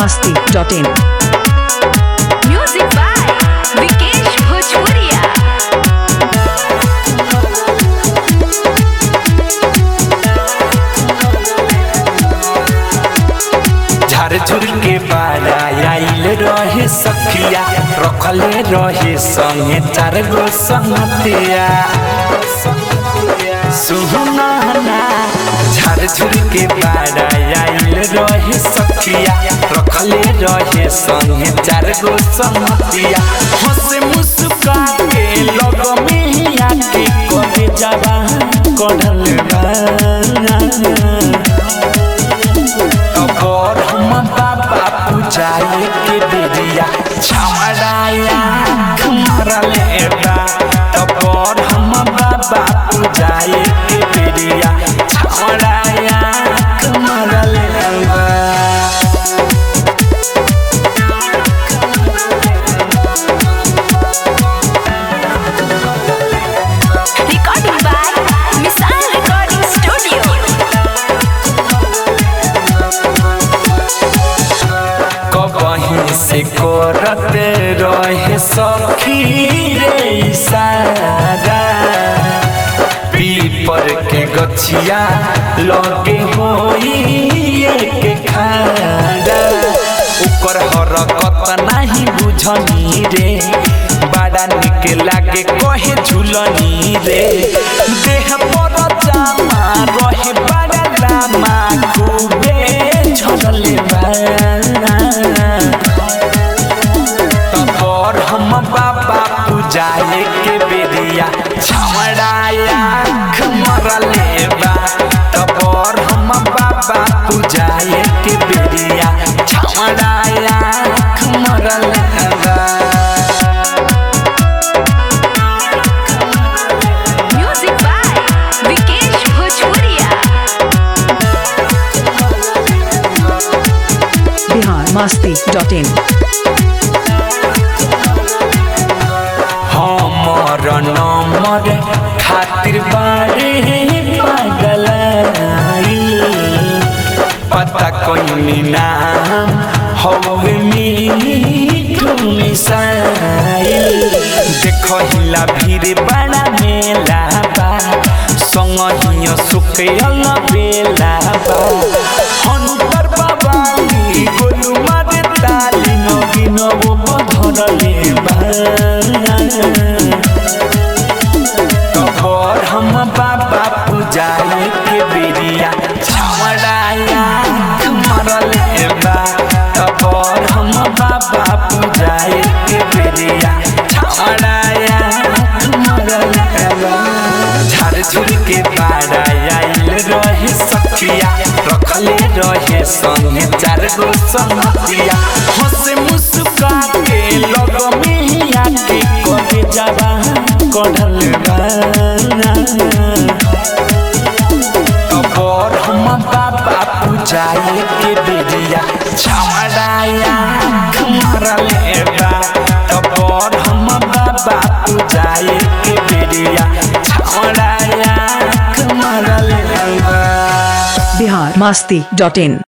masti.in. Music by Vikesh Bhojpuria. झारझुर के बारा आइल रहे सखिया रखले रहे संगे चार गो संगतिया सुहना झारझुर के बारा आइल रहे सखिया रखले रहे संगे चार गो संगतिया हंसे मुस्का के लग में ही आके करे जावा कढ़ल बा और हम बाबा पूजाए के बेरिया छमड़ाया मरले बा और हम बाबा पूजाए के बेरिया छमड़ाया मरले बा Recording by Missile Recording Studio. कबहीं से करते रहे सखी रे इशारा पीपर के गछिया लगे होई के खाड़ा ऊपर हरकत नहीं बुझनी रे बड़ा निक लागे कहे झुलनी रे देह पर जामा रहे बड़ा लामा खूबे झड़ले बा और हम बाबा पूजाए के बेरिया छमड़ाया मरले बा तब और हम बाबा पूजाए के बेरिया छमड़ाया मरले बा Music by Vikesh Bhojpuria. Bihar masti.in. हमर नंबर खातिर बारे पागल पता कोई नाम हवे मीठू मिसाइल देखो हिला भीड़ बड़ा मेला बा संग हियो सुखयल बेला बा हनुकर बाबा गोलू मारे ताली नगी नबो बधरले बा तोहर हम बाबा पूजाए के बेरिया छमड़ाया मरले बा तोहर हम बाबा पूजाए के बेरिया छमड़ाया मरले बा झारझुर के बारा आइल रहे सखिया रखले रहे संगे चार गो संगतिया हंसे मुस्का के लग में ही आके करे जावा कढ़ल और हम बाबा पूजाए के बेरिया छमड़ाया मरले बा और हम बाबा पूजाए के बेरिया छमड़ाया मरले बा Bihar masti.in.